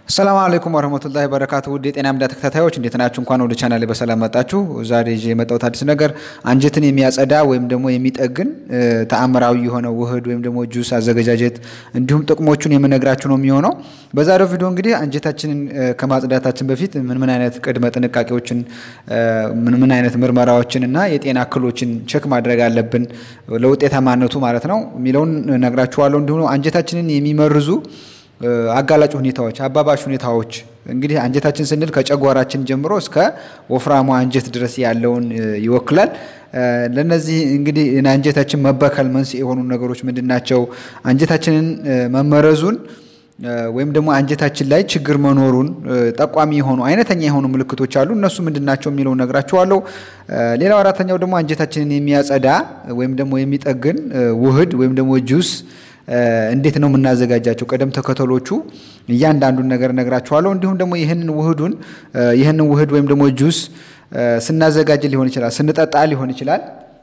ሰላም አለይኩም ወረህመቱላሂ በረካቱ ውድ የጤና ሚዲያ ተከታታዮች እንዴት ናችሁ? እንኳን ወደ ቻናሌ በሰላም መጣችሁ። ዛሬ ይዤ የመጣሁት አዲስ ነገር አንጀትን የሚያጸዳ ወይም ደግሞ የሚጠግን ተአምራዊ የሆነ ውህድ ወይም ደግሞ ጁስ አዘገጃጀት እንዲሁም ጥቅሞቹን የምነግራችሁ ነው የሚሆነው። በዛሬው ቪዲዮ እንግዲህ አንጀታችንን ከማጽዳታችን በፊት ምን ምን አይነት ቅድመ ጥንቃቄዎችን ምን ምን አይነት ምርመራዎችን እና የጤና እክሎችን ቼክ ማድረግ አለብን ለውጤታማነቱ ማለት ነው የሚለውን ነግራችኋለሁ። እንዲሁም አንጀታችንን የሚመርዙ አጋላጭ ሁኔታዎች፣ አባባሽ ሁኔታዎች እንግዲህ አንጀታችን ስንል ከጨጓራችን ጀምሮ እስከ ወፍራሙ አንጀት ድረስ ያለውን ይወክላል። ለነዚህ እንግዲህ አንጀታችን መበከል መንስኤ የሆኑ ነገሮች ምንድን ናቸው? አንጀታችንን መመረዙን ወይም ደግሞ አንጀታችን ላይ ችግር መኖሩን ጠቋሚ የሆኑ አይነተኛ የሆኑ ምልክቶች አሉ። እነሱ ምንድን ናቸው የሚለውን ነግራችኋለሁ። ሌላው አራተኛው ደግሞ አንጀታችንን የሚያጸዳ ወይም ደግሞ የሚጠግን ውህድ ወይም ደግሞ ጁስ እንዴት ነው የምናዘጋጃቸው? ቅደም ተከተሎቹ እያንዳንዱን ነገር ነግራችኋለሁ። እንዲሁም ደግሞ ይህንን ውህዱን ይህንን ውህድ ወይም ደግሞ ጁስ ስናዘጋጅ ሊሆን ይችላል፣ ስንጠጣ ሊሆን ይችላል፣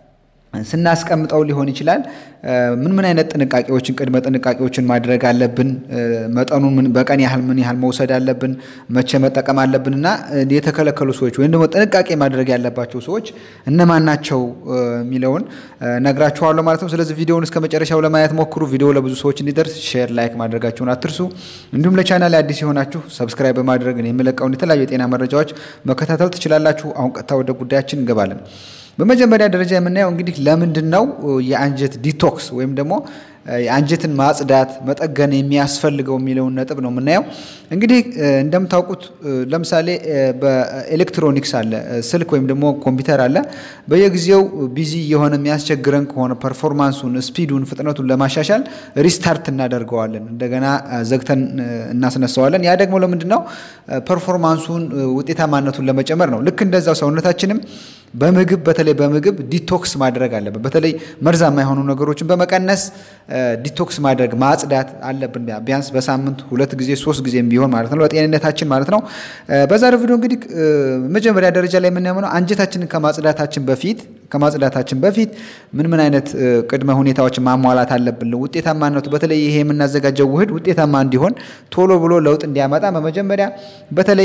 ስናስቀምጠው ሊሆን ይችላል። ምን ምን አይነት ጥንቃቄዎችን ቅድመ ጥንቃቄዎችን ማድረግ አለብን? መጠኑን በቀን ያህል ምን ያህል መውሰድ አለብን? መቼ መጠቀም አለብን? እና የተከለከሉ ሰዎች ወይም ደግሞ ጥንቃቄ ማድረግ ያለባቸው ሰዎች እነማን ናቸው የሚለውን ነግራችኋለሁ ማለት ነው። ስለዚህ ቪዲዮውን እስከ መጨረሻው ለማየት ሞክሩ። ቪዲዮ ለብዙ ሰዎች እንዲደርስ ሼር፣ ላይክ ማድረጋችሁን አትርሱ። እንዲሁም ለቻናል አዲስ የሆናችሁ ሰብስክራይብ በማድረግ የምለቀውን የተለያዩ የጤና መረጃዎች መከታተል ትችላላችሁ። አሁን ቀጥታ ወደ ጉዳያችን እንገባለን። በመጀመሪያ ደረጃ የምናየው እንግዲህ ለምንድን ነው የአንጀት ዲቶክስ ወይም ደግሞ የአንጀትን ማጽዳት መጠገን የሚያስፈልገው የሚለውን ነጥብ ነው የምናየው። እንግዲህ እንደምታውቁት ለምሳሌ በኤሌክትሮኒክስ አለ ስልክ ወይም ደግሞ ኮምፒውተር አለ። በየጊዜው ቢዚ የሆነ የሚያስቸግረን ከሆነ ፐርፎርማንሱን፣ ስፒዱን፣ ፍጥነቱን ለማሻሻል ሪስታርት እናደርገዋለን። እንደገና ዘግተን እናስነሳዋለን። ያ ደግሞ ለምንድን ነው? ፐርፎርማንሱን ውጤታማነቱን ለመጨመር ነው። ልክ እንደዛው ሰውነታችንም በምግብ በተለይ በምግብ ዲቶክስ ማድረግ አለብን። በተለይ መርዛማ የሆኑ ነገሮችን በመቀነስ ዲቶክስ ማድረግ ማጽዳት አለብን። ቢያንስ በሳምንት ሁለት ጊዜ ሶስት ጊዜም ቢሆን ማለት ነው ለጤንነታችን ማለት ነው። በዛሬው ቪዲዮ እንግዲህ መጀመሪያ ደረጃ ላይ የምናየው አንጀታችንን ከማጽዳታችን በፊት ከማጽዳታችን በፊት ምን ምን አይነት ቅድመ ሁኔታዎችን ማሟላት አለብን ውጤታማነቱ በተለይ ይሄ የምናዘጋጀው ውህድ ውጤታማ እንዲሆን ቶሎ ብሎ ለውጥ እንዲያመጣ በመጀመሪያ በተለይ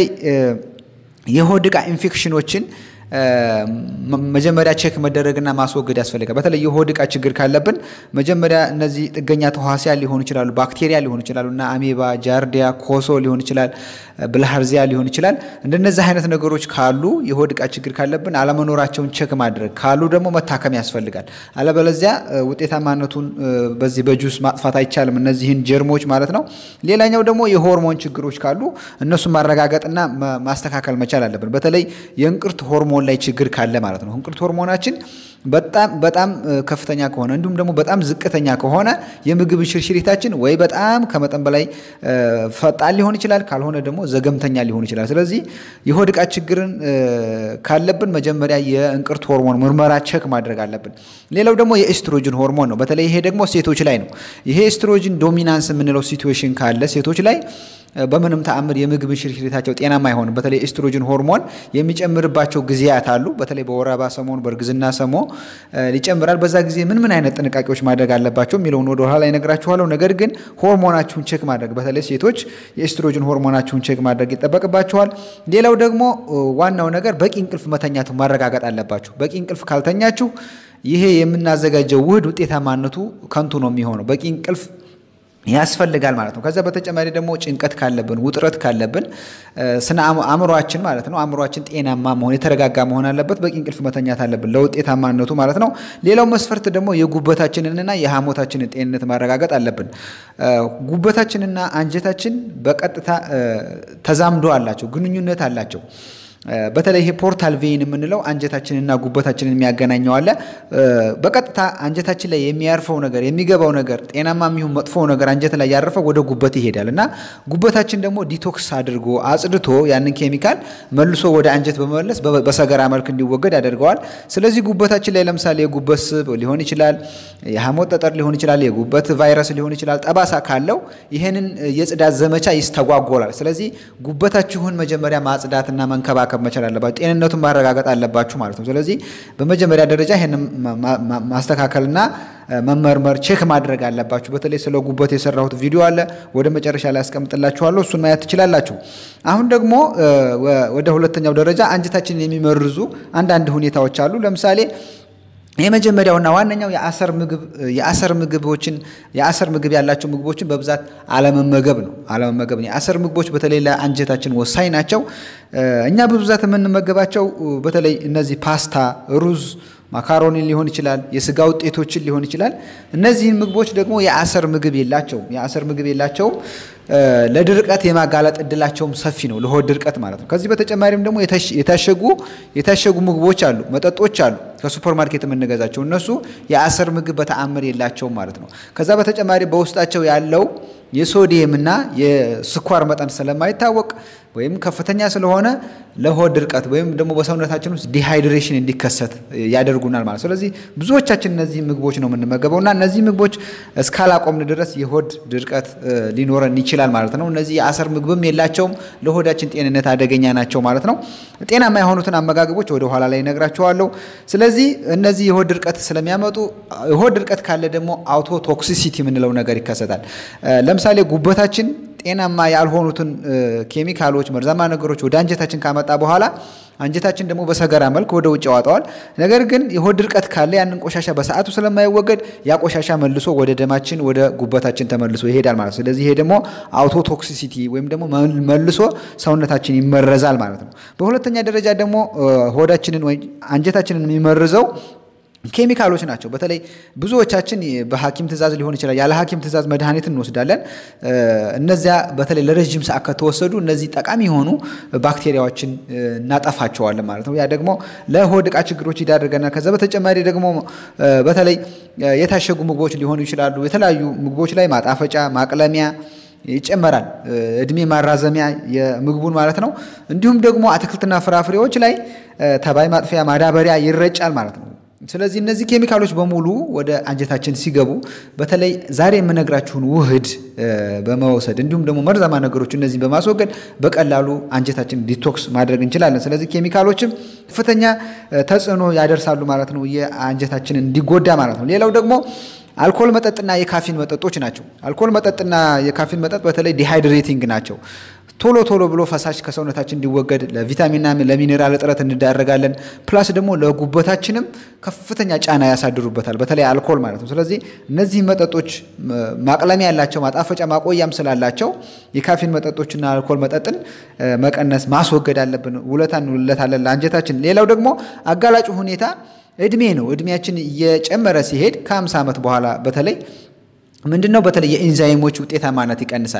የሆድ ዕቃ ኢንፌክሽኖችን መጀመሪያ ቼክ መደረግና ማስወገድ ያስፈልጋል። በተለይ የሆድ ዕቃ ችግር ካለብን መጀመሪያ እነዚህ ጥገኛ ተዋሲያን ሊሆኑ ይችላሉ፣ ባክቴሪያ ሊሆኑ ይችላሉ እና አሜባ፣ ጃርዲያ፣ ኮሶ ሊሆን ይችላል፣ ብልሃርዚያ ሊሆን ይችላል። እንደነዚህ አይነት ነገሮች ካሉ የሆድ ዕቃ ችግር ካለብን አለመኖራቸውን ቼክ ማድረግ ካሉ ደግሞ መታከም ያስፈልጋል። አለበለዚያ ውጤታማነቱን በዚህ በጁስ ማጥፋት አይቻልም፣ እነዚህን ጀርሞች ማለት ነው። ሌላኛው ደግሞ የሆርሞን ችግሮች ካሉ እነሱን ማረጋገጥና ማስተካከል መቻል አለብን። በተለይ የእንቅርት ሆርሞን ላይ ችግር ካለ ማለት ነው። እንቅርት ሆርሞናችን በጣም በጣም ከፍተኛ ከሆነ እንዲሁም ደግሞ በጣም ዝቅተኛ ከሆነ የምግብ ሽርሽሪታችን ወይ በጣም ከመጠን በላይ ፈጣን ሊሆን ይችላል፣ ካልሆነ ደግሞ ዘገምተኛ ሊሆን ይችላል። ስለዚህ የሆድ ዕቃ ችግርን ካለብን መጀመሪያ የእንቅርት ሆርሞን ምርመራ ቼክ ማድረግ አለብን። ሌላው ደግሞ የኤስትሮጅን ሆርሞን ነው። በተለይ ይሄ ደግሞ ሴቶች ላይ ነው። ይሄ ኤስትሮጅን ዶሚናንስ የምንለው ሲትዌሽን ካለ ሴቶች ላይ በምንም ተአምር የምግብ ሽርሽሪታቸው ጤናማ አይሆንም። በተለይ ኤስትሮጅን ሆርሞን የሚጨምርባቸው ጊዜያት አሉ። በተለይ በወር አበባ ሰሞን፣ በእርግዝና ሰሞ ይጨምራል። በዛ ጊዜ ምን ምን አይነት ጥንቃቄዎች ማድረግ አለባቸው የሚለውን ወደ ኋላ ይነግራችኋለሁ። ነገር ግን ሆርሞናችሁን ቼክ ማድረግ በተለይ ሴቶች የኤስትሮጅን ሆርሞናችሁን ቼክ ማድረግ ይጠበቅባቸዋል። ሌላው ደግሞ ዋናው ነገር በቂ እንቅልፍ መተኛቱ ማረጋገጥ አለባችሁ። በቂ እንቅልፍ ካልተኛችሁ ይሄ የምናዘጋጀው ውህድ ውጤታማነቱ ከንቱ ነው የሚሆነው። በቂ እንቅልፍ ያስፈልጋል ማለት ነው። ከዛ በተጨማሪ ደግሞ ጭንቀት ካለብን ውጥረት ካለብን ስነ አእምሯችን ማለት ነው አእምሯችን ጤናማ መሆን የተረጋጋ መሆን አለበት። በቂ እንቅልፍ መተኛት አለብን ለውጤታማነቱ ማለት ነው። ሌላው መስፈርት ደግሞ የጉበታችንንና የሐሞታችንን ጤንነት ማረጋገጥ አለብን። ጉበታችንና አንጀታችን በቀጥታ ተዛምዶ አላቸው፣ ግንኙነት አላቸው። በተለይ ይሄ ፖርታል ቬይን የምንለው አንጀታችንና ጉበታችንን የሚያገናኘው አለ። በቀጥታ አንጀታችን ላይ የሚያርፈው ነገር የሚገባው ነገር ጤናማ የሚሆን መጥፎ ነገር አንጀት ላይ ያረፈው ወደ ጉበት ይሄዳል እና ጉበታችን ደግሞ ዲቶክስ አድርጎ አጽድቶ ያንን ኬሚካል መልሶ ወደ አንጀት በመመለስ በሰገራ መልክ እንዲወገድ ያደርገዋል። ስለዚህ ጉበታችን ላይ ለምሳሌ የጉበት ስብ ሊሆን ይችላል፣ የሐሞት ጠጠር ሊሆን ይችላል፣ የጉበት ቫይረስ ሊሆን ይችላል። ጠባሳ ካለው ይህንን የጽዳት ዘመቻ ይስተጓጎላል። ስለዚህ ጉበታችሁን መጀመሪያ ማጽዳትና መንከባከብ መንከባከብ መቻል አለባችሁ። ጤንነቱን ማረጋገጥ አለባችሁ ማለት ነው። ስለዚህ በመጀመሪያ ደረጃ ይህንን ማስተካከልና መመርመር ቼክ ማድረግ አለባችሁ። በተለይ ስለ ጉበት የሰራሁት ቪዲዮ አለ፣ ወደ መጨረሻ ላይ ያስቀምጥላችኋለሁ። እሱን ማየት ትችላላችሁ። አሁን ደግሞ ወደ ሁለተኛው ደረጃ አንጀታችንን የሚመርዙ አንዳንድ ሁኔታዎች አሉ። ለምሳሌ የመጀመሪያውና ዋነኛው የአሰር ምግብ የአሰር ምግቦችን የአሰር ምግብ ያላቸው ምግቦችን በብዛት አለመመገብ ነው። አለመመገብ ነው። የአሰር ምግቦች በተለይ ለአንጀታችን ወሳኝ ናቸው። እኛ በብዛት የምንመገባቸው በተለይ እነዚህ ፓስታ፣ ሩዝ ማካሮኒ ሊሆን ይችላል። የስጋ ውጤቶችን ሊሆን ይችላል። እነዚህን ምግቦች ደግሞ የአሰር ምግብ የላቸውም። የአሰር ምግብ የላቸውም። ለድርቀት የማጋለጥ እድላቸውም ሰፊ ነው፣ ለሆድ ድርቀት ማለት ነው። ከዚህ በተጨማሪም ደግሞ የታሸጉ የታሸጉ ምግቦች አሉ፣ መጠጦች አሉ፣ ከሱፐር ማርኬት የምንገዛቸው እነሱ የአሰር ምግብ በተአምር የላቸውም ማለት ነው። ከዛ በተጨማሪ በውስጣቸው ያለው የሶዲየም እና የስኳር መጠን ስለማይታወቅ ወይም ከፍተኛ ስለሆነ ለሆድ ድርቀት ወይም ደግሞ በሰውነታችን ውስጥ ዲሃይድሬሽን እንዲከሰት ያደርጉናል ማለት። ስለዚህ ብዙዎቻችን እነዚህ ምግቦች ነው የምንመገበው እና እነዚህ ምግቦች እስካላቆምን ድረስ የሆድ ድርቀት ሊኖረን ይችላል ማለት ነው። እነዚህ የአሰር ምግብም የላቸውም፣ ለሆዳችን ጤንነት አደገኛ ናቸው ማለት ነው። ጤናማ የሆኑትን አመጋገቦች ወደ ኋላ ላይ እነግራቸዋለሁ። ስለዚህ እነዚህ የሆድ ድርቀት ስለሚያመጡ የሆድ ድርቀት ካለ ደግሞ አውቶ ቶክሲሲቲ የምንለው ነገር ይከሰታል። ለምሳሌ ጉበታችን ጤናማ ያልሆኑትን ኬሚካሎች፣ መርዛማ ነገሮች ወደ አንጀታችን ካመጣ በኋላ አንጀታችን ደግሞ በሰገራ መልክ ወደ ውጭ ያወጣዋል። ነገር ግን የሆድ ድርቀት ካለ ያንን ቆሻሻ በሰዓቱ ስለማይወገድ ያ ቆሻሻ መልሶ ወደ ደማችን ወደ ጉበታችን ተመልሶ ይሄዳል ማለት ነው። ስለዚህ ይሄ ደግሞ አውቶ ቶክሲሲቲ ወይም ደግሞ መልሶ ሰውነታችን ይመረዛል ማለት ነው። በሁለተኛ ደረጃ ደግሞ ሆዳችንን ወይ አንጀታችንን የሚመርዘው ኬሚካሎች ናቸው። በተለይ ብዙዎቻችን በሐኪም ትእዛዝ ሊሆን ይችላል፣ ያለ ሐኪም ትእዛዝ መድኃኒት እንወስዳለን። እነዚያ በተለይ ለረዥም ሰዓት ከተወሰዱ እነዚህ ጠቃሚ የሆኑ ባክቴሪያዎችን እናጠፋቸዋለን ማለት ነው። ያ ደግሞ ለሆድ ዕቃ ችግሮች ይዳርገናል። ከዛ በተጨማሪ ደግሞ በተለይ የታሸጉ ምግቦች ሊሆኑ ይችላሉ። የተለያዩ ምግቦች ላይ ማጣፈጫ፣ ማቅለሚያ ይጨመራል። እድሜ ማራዘሚያ የምግቡን ማለት ነው። እንዲሁም ደግሞ አትክልትና ፍራፍሬዎች ላይ ተባይ ማጥፊያ ማዳበሪያ ይረጫል ማለት ነው። ስለዚህ እነዚህ ኬሚካሎች በሙሉ ወደ አንጀታችን ሲገቡ በተለይ ዛሬ የምነግራችሁን ውህድ በመውሰድ እንዲሁም ደግሞ መርዛማ ነገሮች እነዚህ በማስወገድ በቀላሉ አንጀታችን ዲቶክስ ማድረግ እንችላለን። ስለዚህ ኬሚካሎችም ከፍተኛ ተጽዕኖ ያደርሳሉ ማለት ነው፣ የአንጀታችንን እንዲጎዳ ማለት ነው። ሌላው ደግሞ አልኮል መጠጥና የካፊን መጠጦች ናቸው። አልኮል መጠጥና የካፊን መጠጥ በተለይ ዲሃይድሬቲንግ ናቸው። ቶሎ ቶሎ ብሎ ፈሳሽ ከሰውነታችን እንዲወገድ ለቪታሚንና ለሚኔራል እጥረት እንዳረጋለን። ፕላስ ደግሞ ለጉበታችንም ከፍተኛ ጫና ያሳድሩበታል፣ በተለይ አልኮል ማለት ነው። ስለዚህ እነዚህ መጠጦች ማቅለሚያ ያላቸው ማጣፈጫ ማቆያም ስላላቸው የካፊን መጠጦችና አልኮል መጠጥን መቀነስ ማስወገድ አለብን። ውለታ እንውለታለን ለአንጀታችን። ሌላው ደግሞ አጋላጩ ሁኔታ እድሜ ነው። እድሜያችን እየጨመረ ሲሄድ ከ50 ዓመት በኋላ በተለይ ምንድን ነው በተለይ የኢንዛይሞች ውጤታማነት ይቀንሳል።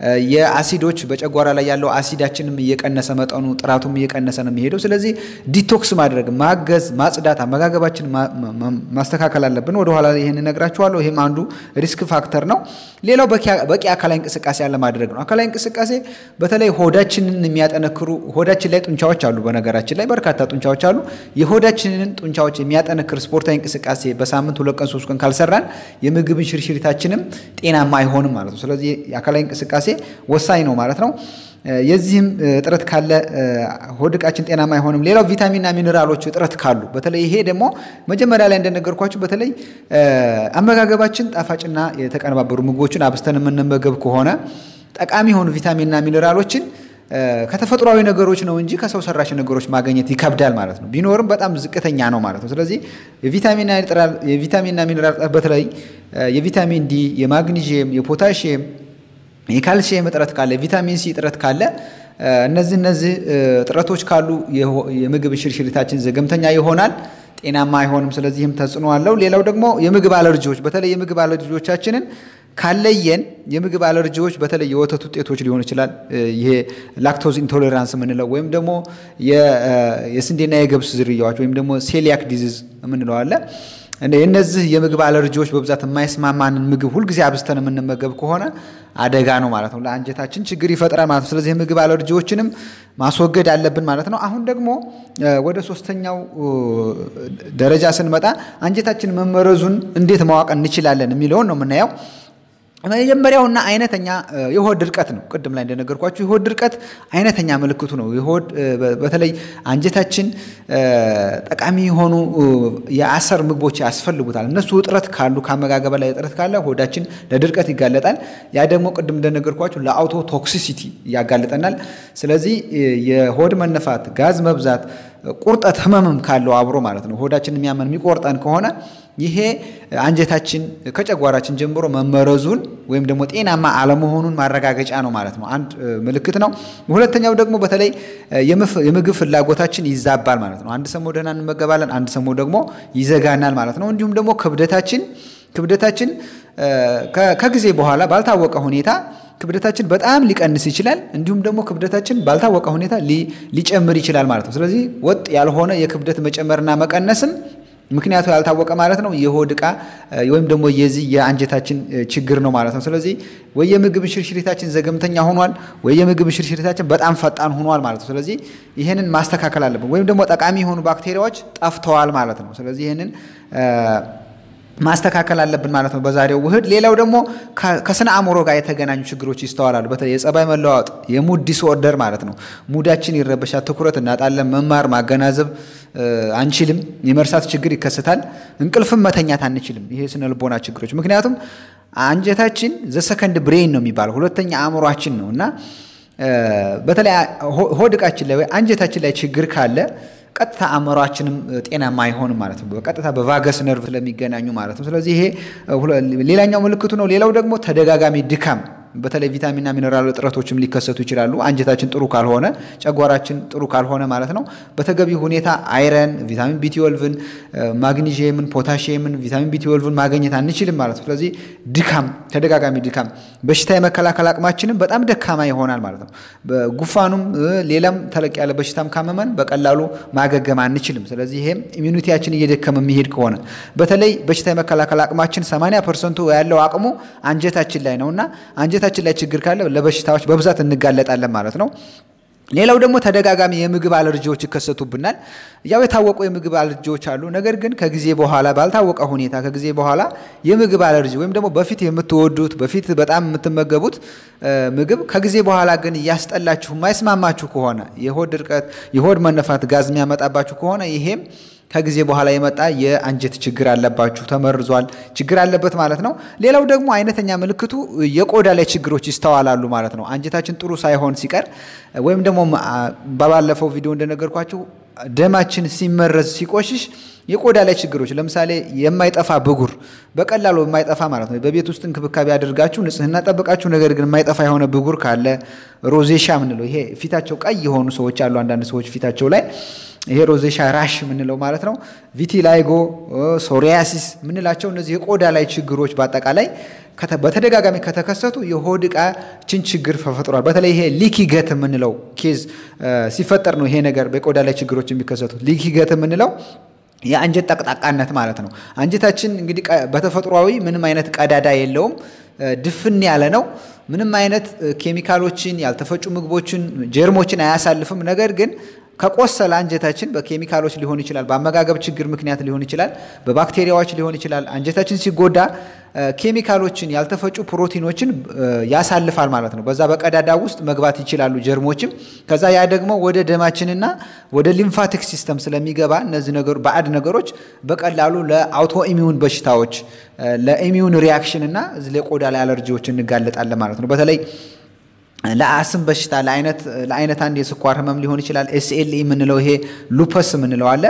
የአሲዶች በጨጓራ ላይ ያለው አሲዳችንም እየቀነሰ መጠኑ ጥራቱም እየቀነሰ ነው የሚሄደው። ስለዚህ ዲቶክስ ማድረግ ማገዝ፣ ማጽዳት፣ አመጋገባችን ማስተካከል አለብን። ወደኋላ ላይ ይህን እነግራችኋለሁ። ይህም አንዱ ሪስክ ፋክተር ነው። ሌላው በቂ አካላዊ እንቅስቃሴ ያለ ማድረግ ነው። አካላዊ እንቅስቃሴ በተለይ ሆዳችንን የሚያጠነክሩ ሆዳችን ላይ ጡንቻዎች አሉ። በነገራችን ላይ በርካታ ጡንቻዎች አሉ። የሆዳችንን ጡንቻዎች የሚያጠነክር ስፖርታዊ እንቅስቃሴ በሳምንት ሁለት ቀን ሶስት ቀን ካልሰራን የምግብን ሽርሽሪታችንም ጤናማ አይሆንም ማለት ነው። ስለዚህ የአካላዊ እንቅስቃሴ ወሳኝ ነው ማለት ነው። የዚህም እጥረት ካለ ሆድ ዕቃችን ጤናማ አይሆንም። ሌላው ቪታሚንና ሚኔራሎች እጥረት ካሉ በተለይ ይሄ ደግሞ መጀመሪያ ላይ እንደነገርኳችሁ በተለይ አመጋገባችን ጣፋጭና የተቀነባበሩ ምግቦችን አብስተን የምንመገብ ከሆነ ጠቃሚ የሆኑ ቪታሚንና ሚኔራሎችን ከተፈጥሯዊ ነገሮች ነው እንጂ ከሰው ሰራሽ ነገሮች ማግኘት ይከብዳል ማለት ነው። ቢኖርም በጣም ዝቅተኛ ነው ማለት ነው። ስለዚህ የቪታሚንና ሚኔራል በተለይ የቪታሚን ዲ፣ የማግኒዥየም፣ የፖታሽየም፣ የካልሲየም እጥረት ካለ የቪታሚን ሲ እጥረት ካለ እነዚህ እነዚህ እጥረቶች ካሉ የምግብ ሽርሽሪታችን ዘገምተኛ ይሆናል፣ ጤናማ አይሆንም። ስለዚህም ተጽዕኖ አለው። ሌላው ደግሞ የምግብ አለርጂዎች በተለይ የምግብ አለርጂዎቻችንን ካለየን የምግብ አለርጂዎች በተለይ የወተት ውጤቶች ሊሆን ይችላል። ይሄ ላክቶዝ ኢንቶሌራንስ የምንለው ወይም ደግሞ የስንዴና የገብስ ዝርያዎች ወይም ደግሞ ሴሊያክ ዲዚዝ የምንለው አለ። የእነዚህ የምግብ አለርጂዎች በብዛት የማይስማማንን ምግብ ሁልጊዜ አብዝተን የምንመገብ ከሆነ አደጋ ነው ማለት ነው። ለአንጀታችን ችግር ይፈጥራል ማለት ነው። ስለዚህ የምግብ አለርጂዎችንም ማስወገድ አለብን ማለት ነው። አሁን ደግሞ ወደ ሶስተኛው ደረጃ ስንመጣ አንጀታችን መመረዙን እንዴት ማወቅ እንችላለን የሚለውን ነው የምናየው። መጀመሪያውና አይነተኛ የሆድ ድርቀት ነው። ቅድም ላይ እንደነገርኳችሁ የሆድ ድርቀት አይነተኛ ምልክቱ ነው። የሆድ በተለይ አንጀታችን ጠቃሚ የሆኑ የአሰር ምግቦች ያስፈልጉታል። እነሱ እጥረት ካሉ ከአመጋገብ ላይ እጥረት ካለ ሆዳችን ለድርቀት ይጋለጣል። ያ ደግሞ ቅድም እንደነገርኳችሁ ለአውቶ ቶክሲሲቲ ያጋልጠናል። ስለዚህ የሆድ መነፋት፣ ጋዝ መብዛት፣ ቁርጠት ህመምም ካለው አብሮ ማለት ነው ሆዳችን የሚያመን የሚቆርጠን ከሆነ ይሄ አንጀታችን ከጨጓራችን ጀምሮ መመረዙን ወይም ደግሞ ጤናማ አለመሆኑን ማረጋገጫ ነው ማለት ነው። አንድ ምልክት ነው። ሁለተኛው ደግሞ በተለይ የምግብ ፍላጎታችን ይዛባል ማለት ነው። አንድ ሰሞን ደህና እንመገባለን፣ አንድ ሰሞን ደግሞ ይዘጋናል ማለት ነው። እንዲሁም ደግሞ ክብደታችን ክብደታችን ከጊዜ በኋላ ባልታወቀ ሁኔታ ክብደታችን በጣም ሊቀንስ ይችላል። እንዲሁም ደግሞ ክብደታችን ባልታወቀ ሁኔታ ሊጨምር ይችላል ማለት ነው። ስለዚህ ወጥ ያልሆነ የክብደት መጨመርና መቀነስም ምክንያቱ ያልታወቀ ማለት ነው የሆድ ዕቃ ወይም ደግሞ የዚህ የአንጀታችን ችግር ነው ማለት ነው። ስለዚህ ወይ የምግብ ሽርሽሪታችን ዘገምተኛ ሆኗል፣ ወይ የምግብ ሽርሽሪታችን በጣም ፈጣን ሆኗል ማለት ነው። ስለዚህ ይህንን ማስተካከል አለብን። ወይም ደግሞ ጠቃሚ የሆኑ ባክቴሪያዎች ጠፍተዋል ማለት ነው። ስለዚህ ይህንን ማስተካከል አለብን ማለት ነው በዛሬው ውህድ። ሌላው ደግሞ ከስነ አእምሮ ጋር የተገናኙ ችግሮች ይስተዋላሉ። በተለይ የጸባይ መለዋወጥ የሙድ ዲስኦርደር ማለት ነው። ሙዳችን ይረበሻል፣ ትኩረት እናጣለን፣ መማር ማገናዘብ አንችልም፣ የመርሳት ችግር ይከሰታል፣ እንቅልፍም መተኛት አንችልም። ይሄ ስነ ልቦና ችግሮች ምክንያቱም አንጀታችን ዘሰከንድ ብሬን ነው የሚባለው ሁለተኛ አእምሯችን ነው እና በተለይ ሆድ ዕቃችን ላይ ወይ አንጀታችን ላይ ችግር ካለ ቀጥታ አእምሯችንም ጤናማ አይሆንም ማለት ነው። በቀጥታ በቫገስ ነርቭ ስለሚገናኙ ማለት ነው። ስለዚህ ይሄ ሌላኛው ምልክቱ ነው። ሌላው ደግሞ ተደጋጋሚ ድካም በተለይ ቪታሚንና ሚነራል እጥረቶችም ሊከሰቱ ይችላሉ። አንጀታችን ጥሩ ካልሆነ፣ ጨጓራችን ጥሩ ካልሆነ ማለት ነው። በተገቢ ሁኔታ አይረን፣ ቪታሚን ቢትወልቭን፣ ማግኒዥየምን፣ ፖታሽየምን፣ ቪታሚን ቢትወልቭን ማግኘት አንችልም ማለት ነው። ስለዚህ ድካም፣ ተደጋጋሚ ድካም፣ በሽታ የመከላከል አቅማችንም በጣም ደካማ ይሆናል ማለት ነው። ጉፋኑም ሌላም ተለቅ ያለ በሽታም ካመመን በቀላሉ ማገገም አንችልም። ስለዚህ ይሄም ኢሚኒቲያችን እየደከመ የሚሄድ ከሆነ በተለይ በሽታ የመከላከል አቅማችን 80 ፐርሰንቱ ያለው አቅሙ አንጀታችን ላይ ነውና አንጀታችን ላይ ችግር ካለ ለበሽታዎች በብዛት እንጋለጣለን ማለት ነው። ሌላው ደግሞ ተደጋጋሚ የምግብ አለርጂዎች ይከሰቱብናል። ያው የታወቁ የምግብ አለርጂዎች አሉ። ነገር ግን ከጊዜ በኋላ ባልታወቀ ሁኔታ ከጊዜ በኋላ የምግብ አለርጂ ወይም ደግሞ በፊት የምትወዱት በፊት በጣም የምትመገቡት ምግብ ከጊዜ በኋላ ግን እያስጠላችሁ የማይስማማችሁ ከሆነ የሆድ ድርቀት፣ የሆድ መነፋት፣ ጋዝ የሚያመጣባችሁ ከሆነ ይሄም ከጊዜ በኋላ የመጣ የአንጀት ችግር አለባችሁ፣ ተመርዟል፣ ችግር አለበት ማለት ነው። ሌላው ደግሞ አይነተኛ ምልክቱ የቆዳ ላይ ችግሮች ይስተዋላሉ ማለት ነው። አንጀታችን ጥሩ ሳይሆን ሲቀር ወይም ደግሞ በባለፈው ቪዲዮ እንደነገርኳችሁ ደማችን ሲመረዝ ሲቆሽሽ የቆዳ ላይ ችግሮች ለምሳሌ የማይጠፋ ብጉር በቀላሉ የማይጠፋ ማለት ነው። በቤት ውስጥ እንክብካቤ አድርጋችሁ ንጽህና ጠብቃችሁ፣ ነገር ግን የማይጠፋ የሆነ ብጉር ካለ ሮዜሻ ምንለው ይሄ ፊታቸው ቀይ የሆኑ ሰዎች አሉ። አንዳንድ ሰዎች ፊታቸው ላይ ይሄ ሮዜሻ ራሽ የምንለው ማለት ነው። ቪቲላይጎ፣ ሶሪያሲስ የምንላቸው እነዚህ የቆዳ ላይ ችግሮች በአጠቃላይ በተደጋጋሚ ከተከሰቱ የሆድ ዕቃችን ችግር ተፈጥሯል። በተለይ ይሄ ሊኪ ገት የምንለው ኬዝ ሲፈጠር ነው ይሄ ነገር በቆዳ ላይ ችግሮች የሚከሰቱት። ሊኪ ገት የምንለው የአንጀት ጠቅጣቃነት ማለት ነው። አንጀታችን እንግዲህ በተፈጥሯዊ ምንም አይነት ቀዳዳ የለውም፣ ድፍን ያለ ነው። ምንም አይነት ኬሚካሎችን፣ ያልተፈጩ ምግቦችን፣ ጀርሞችን አያሳልፍም። ነገር ግን ከቆሰለ አንጀታችን በኬሚካሎች ሊሆን ይችላል፣ በአመጋገብ ችግር ምክንያት ሊሆን ይችላል፣ በባክቴሪያዎች ሊሆን ይችላል። አንጀታችን ሲጎዳ ኬሚካሎችን፣ ያልተፈጩ ፕሮቲኖችን ያሳልፋል ማለት ነው። በዛ በቀዳዳ ውስጥ መግባት ይችላሉ ጀርሞችም። ከዛ ያ ደግሞ ወደ ደማችንና ወደ ሊምፋቲክ ሲስተም ስለሚገባ እነዚህ ነገሮች ባዕድ ነገሮች በቀላሉ ለአውቶ ኢሚዩን በሽታዎች ለኢሚዩን ሪያክሽን እና ለቆዳ ላይ አለርጂዎች እንጋለጣለን ማለት ነው። በተለይ ለአስም በሽታ ለአይነት አንድ የስኳር ህመም ሊሆን ይችላል። ኤስኤልኢ የምንለው ይሄ ሉፐስ የምንለው አለ።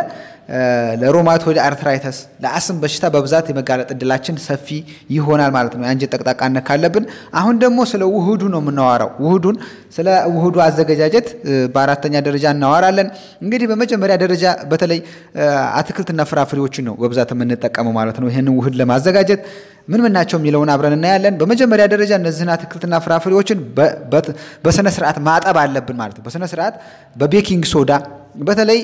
ለሮማቶይድ አርትራይተስ ለአስም በሽታ በብዛት የመጋለጥ እድላችን ሰፊ ይሆናል ማለት ነው፣ የአንጀት ጠቅጣቃነት ካለብን። አሁን ደግሞ ስለ ውህዱ ነው የምናወራው። ውህዱን ስለ ውህዱ አዘገጃጀት በአራተኛ ደረጃ እናወራለን። እንግዲህ በመጀመሪያ ደረጃ በተለይ አትክልትና ፍራፍሬዎችን ነው በብዛት የምንጠቀመው ማለት ነው። ይህንን ውህድ ለማዘጋጀት ምን ምን ናቸው የሚለውን አብረን እናያለን። በመጀመሪያ ደረጃ እነዚህን አትክልትና ፍራፍሬዎችን በስነ ስርዓት ማጠብ አለብን ማለት ነው። በስነ ስርዓት በቤኪንግ ሶዳ በተለይ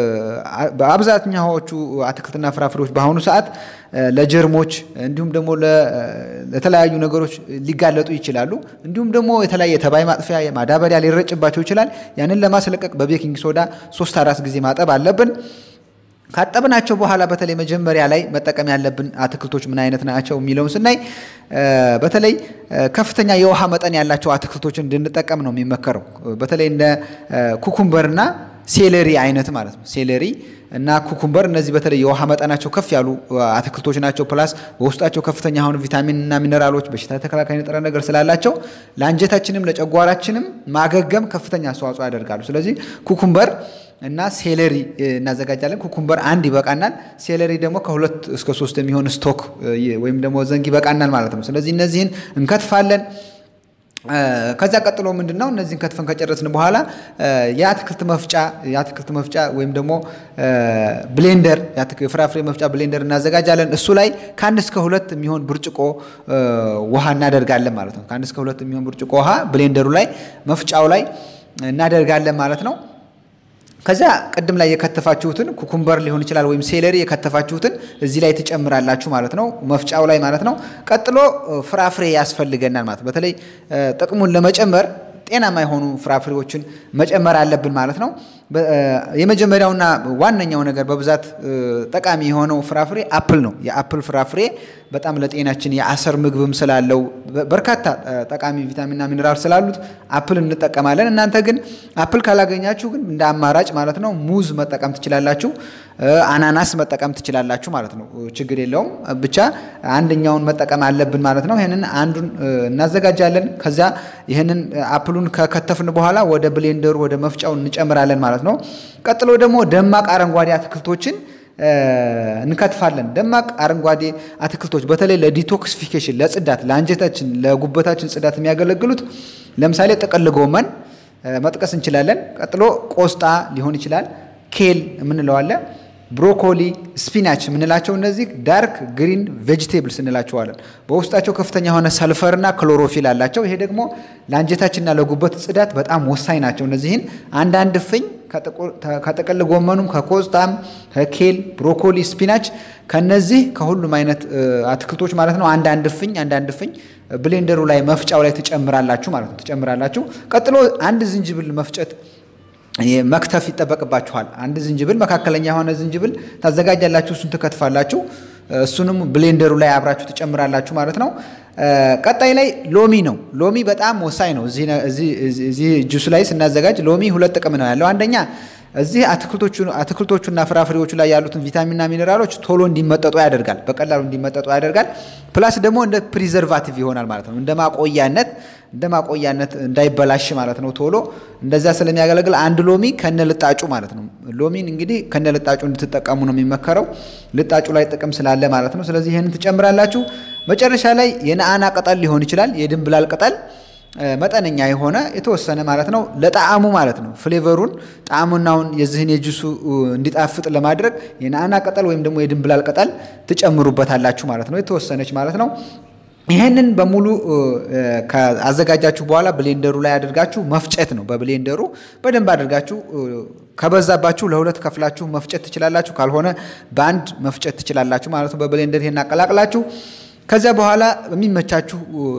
በአብዛኛዎቹ አትክልትና ፍራፍሬዎች በአሁኑ ሰዓት ለጀርሞች እንዲሁም ደግሞ ለተለያዩ ነገሮች ሊጋለጡ ይችላሉ። እንዲሁም ደግሞ የተለያየ ተባይ ማጥፊያ ማዳበሪያ ሊረጭባቸው ይችላል። ያንን ለማስለቀቅ በቤኪንግ ሶዳ ሶስት አራት ጊዜ ማጠብ አለብን። ካጠብናቸው በኋላ በተለይ መጀመሪያ ላይ መጠቀም ያለብን አትክልቶች ምን አይነት ናቸው የሚለውን ስናይ በተለይ ከፍተኛ የውሃ መጠን ያላቸው አትክልቶችን እንድንጠቀም ነው የሚመከረው። በተለይ እንደ ኩኩምበርና ሴሌሪ አይነት ማለት ነው። ሴሌሪ እና ኩኩምበር እነዚህ በተለይ የውሃ መጠናቸው ከፍ ያሉ አትክልቶች ናቸው። ፕላስ በውስጣቸው ከፍተኛ የሆኑ ቪታሚን እና ሚነራሎች፣ በሽታ ተከላካይ ንጥረ ነገር ስላላቸው ለአንጀታችንም ለጨጓራችንም ማገገም ከፍተኛ አስተዋጽኦ ያደርጋሉ። ስለዚህ ኩኩምበር እና ሴሌሪ እናዘጋጃለን። ኩኩምበር አንድ ይበቃናል። ሴሌሪ ደግሞ ከሁለት እስከ ሶስት የሚሆን ስቶክ ወይም ደግሞ ዘንግ ይበቃናል ማለት ነው። ስለዚህ እነዚህን እንከትፋለን። ከዛ ቀጥሎ ምንድን ነው እነዚህን ከትፈን ከጨረስን በኋላ የአትክልት መፍጫ የአትክልት መፍጫ ወይም ደግሞ ብሌንደር የፍራፍሬ መፍጫ ብሌንደር እናዘጋጃለን። እሱ ላይ ከአንድ እስከ ሁለት የሚሆን ብርጭቆ ውሃ እናደርጋለን ማለት ነው። ከአንድ እስከ ሁለት የሚሆን ብርጭቆ ውሃ ብሌንደሩ ላይ መፍጫው ላይ እናደርጋለን ማለት ነው። ከዚያ ቅድም ላይ የከተፋችሁትን ኩኩምበር ሊሆን ይችላል ወይም ሴለሪ የከተፋችሁትን እዚህ ላይ ትጨምራላችሁ ማለት ነው፣ መፍጫው ላይ ማለት ነው። ቀጥሎ ፍራፍሬ ያስፈልገናል ማለት በተለይ ጥቅሙን ለመጨመር ጤናማ የሆኑ ፍራፍሬዎችን መጨመር አለብን ማለት ነው። የመጀመሪያውና ዋነኛው ነገር በብዛት ጠቃሚ የሆነው ፍራፍሬ አፕል ነው። የአፕል ፍራፍሬ በጣም ለጤናችን የአሰር ምግብም ስላለው በርካታ ጠቃሚ ቪታሚንና ሚኔራል ስላሉት አፕል እንጠቀማለን። እናንተ ግን አፕል ካላገኛችሁ ግን እንደ አማራጭ ማለት ነው ሙዝ መጠቀም ትችላላችሁ፣ አናናስ መጠቀም ትችላላችሁ ማለት ነው። ችግር የለውም። ብቻ አንደኛውን መጠቀም አለብን ማለት ነው። ይህንን አንዱን እናዘጋጃለን። ከዚያ ይህንን አፕሉን ከከተፍን በኋላ ወደ ብሌንደሩ ወደ መፍጫው እንጨምራለን ማለት ነው። ቀጥሎ ደግሞ ደማቅ አረንጓዴ አትክልቶችን እንከትፋለን። ደማቅ አረንጓዴ አትክልቶች በተለይ ለዲቶክሲፊኬሽን፣ ለጽዳት፣ ለአንጀታችን፣ ለጉበታችን ጽዳት የሚያገለግሉት ለምሳሌ ጥቅል ጎመን መጥቀስ እንችላለን። ቀጥሎ ቆስጣ ሊሆን ይችላል። ኬል የምንለው አለ። ብሮኮሊ፣ ስፒናች የምንላቸው እነዚህ ዳርክ ግሪን ቬጅቴብልስ እንላቸዋለን። በውስጣቸው ከፍተኛ የሆነ ሰልፈርና ክሎሮፊል አላቸው። ይሄ ደግሞ ለአንጀታችንና ለጉበት ጽዳት በጣም ወሳኝ ናቸው። እነዚህን አንዳንድ ፍኝ ከጥቅል ጎመኑም ከቆስጣም ከኬል ብሮኮሊ፣ ስፒናች ከነዚህ ከሁሉም አይነት አትክልቶች ማለት ነው አንዳንድ ፍኝ አንዳንድ ፍኝ ብሌንደሩ ላይ መፍጫው ላይ ትጨምራላችሁ ማለት ነው ትጨምራላችሁ። ቀጥሎ አንድ ዝንጅብል መፍጨት መክተፍ ይጠበቅባችኋል። አንድ ዝንጅብል መካከለኛ የሆነ ዝንጅብል ታዘጋጃላችሁ፣ እሱን ትከትፋላችሁ። እሱንም ብሌንደሩ ላይ አብራችሁ ትጨምራላችሁ ማለት ነው። ቀጣይ ላይ ሎሚ ነው። ሎሚ በጣም ወሳኝ ነው። እዚህ ጁስ ላይ ስናዘጋጅ ሎሚ ሁለት ጥቅም ነው ያለው። አንደኛ እዚህ አትክልቶቹና ፍራፍሬዎቹ ላይ ያሉትን ቪታሚንና ሚኔራሎች ቶሎ እንዲመጠጡ ያደርጋል፣ በቀላሉ እንዲመጠጡ ያደርጋል። ፕላስ ደግሞ እንደ ፕሪዘርቫቲቭ ይሆናል ማለት ነው። እንደ ማቆያነት እንደ ማቆያነት እንዳይበላሽ ማለት ነው። ቶሎ እንደዛ ስለሚያገለግል አንድ ሎሚ ከነ ልጣጩ ማለት ነው። ሎሚን እንግዲህ ከነ ልጣጩ እንድትጠቀሙ ነው የሚመከረው፣ ልጣጩ ላይ ጥቅም ስላለ ማለት ነው። ስለዚህ ይህንን ትጨምራላችሁ። መጨረሻ ላይ የነአና ቅጠል ሊሆን ይችላል፣ የድንብላል ቅጠል መጠነኛ የሆነ የተወሰነ ማለት ነው ለጣዕሙ ማለት ነው ፍሌቨሩን ጣዕሙናውን የዚህን የጁሱ እንዲጣፍጥ ለማድረግ የናና ቅጠል ወይም ደግሞ የድንብላል ቅጠል ትጨምሩበታላችሁ ማለት ነው የተወሰነች ማለት ነው። ይህንን በሙሉ ከአዘጋጃችሁ በኋላ ብሌንደሩ ላይ አድርጋችሁ መፍጨት ነው። በብሌንደሩ በደንብ አድርጋችሁ ከበዛባችሁ ለሁለት ከፍላችሁ መፍጨት ትችላላችሁ። ካልሆነ በአንድ መፍጨት ትችላላችሁ ማለት ነው። በብሌንደር ይሄን አቀላቅላችሁ ከዚያ በኋላ በሚመቻችሁ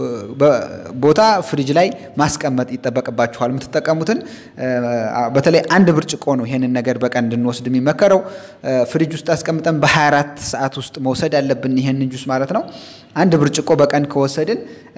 ቦታ ፍሪጅ ላይ ማስቀመጥ ይጠበቅባችኋል። የምትጠቀሙትን በተለይ አንድ ብርጭቆ ነው ይሄንን ነገር በቀን እንድንወስድ የሚመከረው። ፍሪጅ ውስጥ አስቀምጠን በ24 ሰዓት ውስጥ መውሰድ ያለብን ይሄንን ጁስ ማለት ነው። አንድ ብርጭቆ በቀን ከወሰድን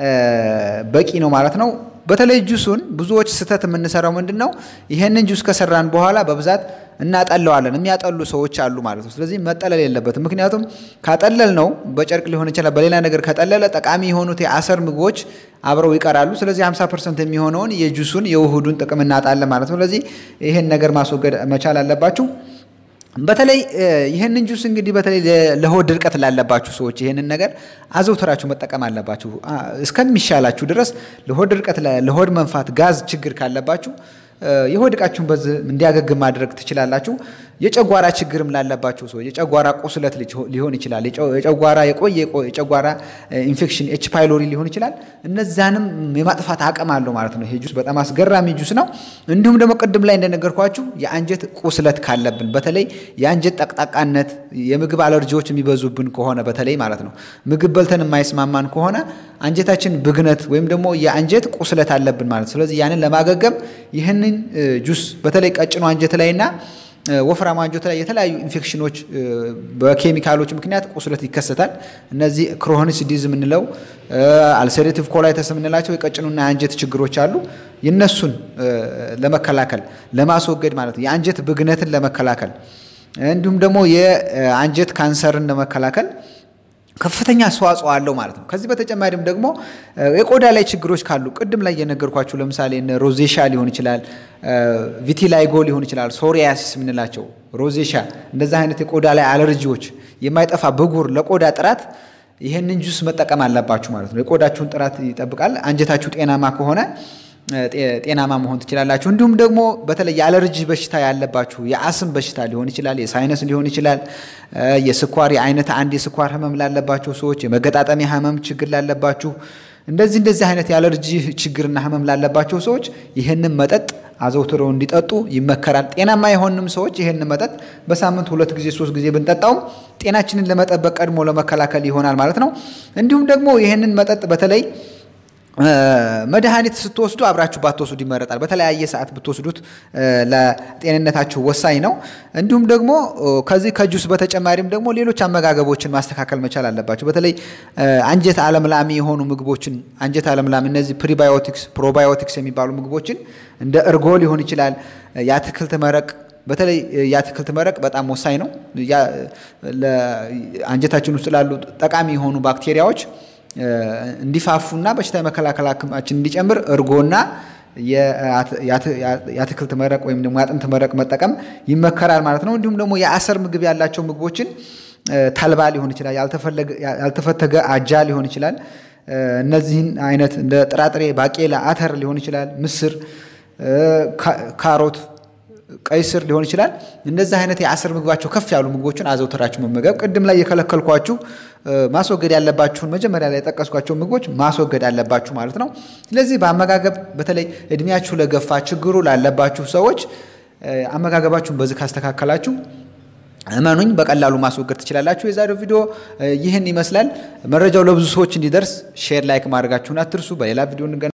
በቂ ነው ማለት ነው። በተለይ ጁሱን ብዙዎች ስህተት የምንሰራው ምንድን ነው? ይሄንን ጁስ ከሰራን በኋላ በብዛት እናጠለዋለን። የሚያጠሉ ሰዎች አሉ ማለት ነው። ስለዚህ መጠለል የለበትም። ምክንያቱም ካጠለል ነው በጨርቅ ሊሆን ይችላል፣ በሌላ ነገር ከጠለለ ጠቃሚ የሆኑት የአሰር ምግቦች አብረው ይቀራሉ። ስለዚህ 50 ፐርሰንት የሚሆነውን የጁሱን የውህዱን ጥቅም እናጣለን ማለት ነው። ስለዚህ ይሄን ነገር ማስወገድ መቻል አለባችሁ። በተለይ ይህንን ጁስ እንግዲህ በተለይ ለሆድ ድርቀት ላለባችሁ ሰዎች ይህንን ነገር አዘውትራችሁ መጠቀም አለባችሁ እስከሚሻላችሁ ድረስ። ለሆድ ድርቀት፣ ለሆድ መንፋት፣ ጋዝ ችግር ካለባችሁ የሆድ ዕቃችሁን በዚህ እንዲያገግም ማድረግ ትችላላችሁ። የጨጓራ ችግርም ላለባቸው ሰዎች የጨጓራ ቁስለት ሊሆን ይችላል። የጨጓራ የቆየ የጨጓራ ኢንፌክሽን ኤች ፓይሎሪ ሊሆን ይችላል። እነዛንም የማጥፋት አቅም አለው ማለት ነው። ይሄ ጁስ በጣም አስገራሚ ጁስ ነው። እንዲሁም ደግሞ ቅድም ላይ እንደነገርኳችሁ የአንጀት ቁስለት ካለብን በተለይ የአንጀት ጠቅጣቃነት፣ የምግብ አለርጂዎች የሚበዙብን ከሆነ በተለይ ማለት ነው ምግብ በልተን የማይስማማን ከሆነ አንጀታችን ብግነት ወይም ደግሞ የአንጀት ቁስለት አለብን ማለት ስለዚህ ያንን ለማገገም ይህንን ጁስ በተለይ ቀጭኑ አንጀት ላይና ወፍራም አንጀት ላይ የተለያዩ ኢንፌክሽኖች በኬሚካሎች ምክንያት ቁስለት ይከሰታል። እነዚህ ክሮኒስ ዲዝ የምንለው አልሰሬቲቭ ኮላይተስ የምንላቸው የቀጭኑና የአንጀት ችግሮች አሉ። የነሱን ለመከላከል ለማስወገድ ማለት ነው። የአንጀት ብግነትን ለመከላከል እንዲሁም ደግሞ የአንጀት ካንሰርን ለመከላከል ከፍተኛ አስተዋጽኦ አለው ማለት ነው። ከዚህ በተጨማሪም ደግሞ የቆዳ ላይ ችግሮች ካሉ ቅድም ላይ የነገርኳችሁ ለምሳሌ ሮዜሻ ሊሆን ይችላል፣ ቪቲላይጎ ሊሆን ይችላል፣ ሶሪያሲስ የምንላቸው ሮዜሻ፣ እንደዚህ አይነት የቆዳ ላይ አለርጂዎች፣ የማይጠፋ ብጉር ለቆዳ ጥራት ይህንን ጁስ መጠቀም አለባችሁ ማለት ነው። የቆዳችሁን ጥራት ይጠብቃል። አንጀታችሁ ጤናማ ከሆነ ጤናማ መሆን ትችላላችሁ። እንዲሁም ደግሞ በተለይ የአለርጂ በሽታ ያለባችሁ የአስም በሽታ ሊሆን ይችላል፣ የሳይነስ ሊሆን ይችላል፣ የስኳር የአይነት አንድ የስኳር ህመም ላለባቸው ሰዎች፣ የመገጣጠሚያ ህመም ችግር ላለባችሁ፣ እንደዚህ እንደዚህ አይነት የአለርጂ ችግርና ህመም ላለባቸው ሰዎች ይህንን መጠጥ አዘውትረው እንዲጠጡ ይመከራል። ጤናማ የሆንም ሰዎች ይህንን መጠጥ በሳምንት ሁለት ጊዜ ሶስት ጊዜ ብንጠጣውም ጤናችንን ለመጠበቅ ቀድሞ ለመከላከል ይሆናል ማለት ነው። እንዲሁም ደግሞ ይህንን መጠጥ በተለይ መድኃኒት ስትወስዱ አብራችሁ ባትወስዱ ይመረጣል። በተለያየ ሰዓት ብትወስዱት ለጤንነታችሁ ወሳኝ ነው። እንዲሁም ደግሞ ከዚህ ከጁስ በተጨማሪም ደግሞ ሌሎች አመጋገቦችን ማስተካከል መቻል አለባቸው። በተለይ አንጀት አለምላሚ የሆኑ ምግቦችን አንጀት አለምላሚ እነዚህ ፕሪባዮቲክስ፣ ፕሮባዮቲክስ የሚባሉ ምግቦችን እንደ እርጎ ሊሆን ይችላል፣ የአትክልት መረቅ በተለይ የአትክልት መረቅ በጣም ወሳኝ ነው። አንጀታችን ውስጥ ላሉ ጠቃሚ የሆኑ ባክቴሪያዎች እንዲፋፉና በሽታ የመከላከል አቅማችን እንዲጨምር እርጎና የአትክልት መረቅ ወይም ደግሞ የአጥንት መረቅ መጠቀም ይመከራል ማለት ነው። እንዲሁም ደግሞ የአሰር ምግብ ያላቸው ምግቦችን ተልባ ሊሆን ይችላል፣ ያልተፈተገ አጃ ሊሆን ይችላል። እነዚህን አይነት እንደ ጥራጥሬ፣ ባቄላ፣ አተር ሊሆን ይችላል፣ ምስር፣ ካሮት ቀይ ስር ሊሆን ይችላል። እንደዚህ አይነት የአስር ምግባቸው ከፍ ያሉ ምግቦችን አዘውተራችሁ መመገብ። ቅድም ላይ የከለከልኳችሁ ማስወገድ ያለባችሁን መጀመሪያ ላይ የጠቀስኳቸው ምግቦች ማስወገድ አለባችሁ ማለት ነው። ስለዚህ በአመጋገብ በተለይ እድሜያችሁ ለገፋ ችግሩ ላለባችሁ ሰዎች አመጋገባችሁን በዚህ ካስተካከላችሁ እመኑኝ በቀላሉ ማስወገድ ትችላላችሁ። የዛሬው ቪዲዮ ይህን ይመስላል። መረጃው ለብዙ ሰዎች እንዲደርስ ሼር፣ ላይክ ማድረጋችሁን አትርሱ። በሌላ ቪዲዮ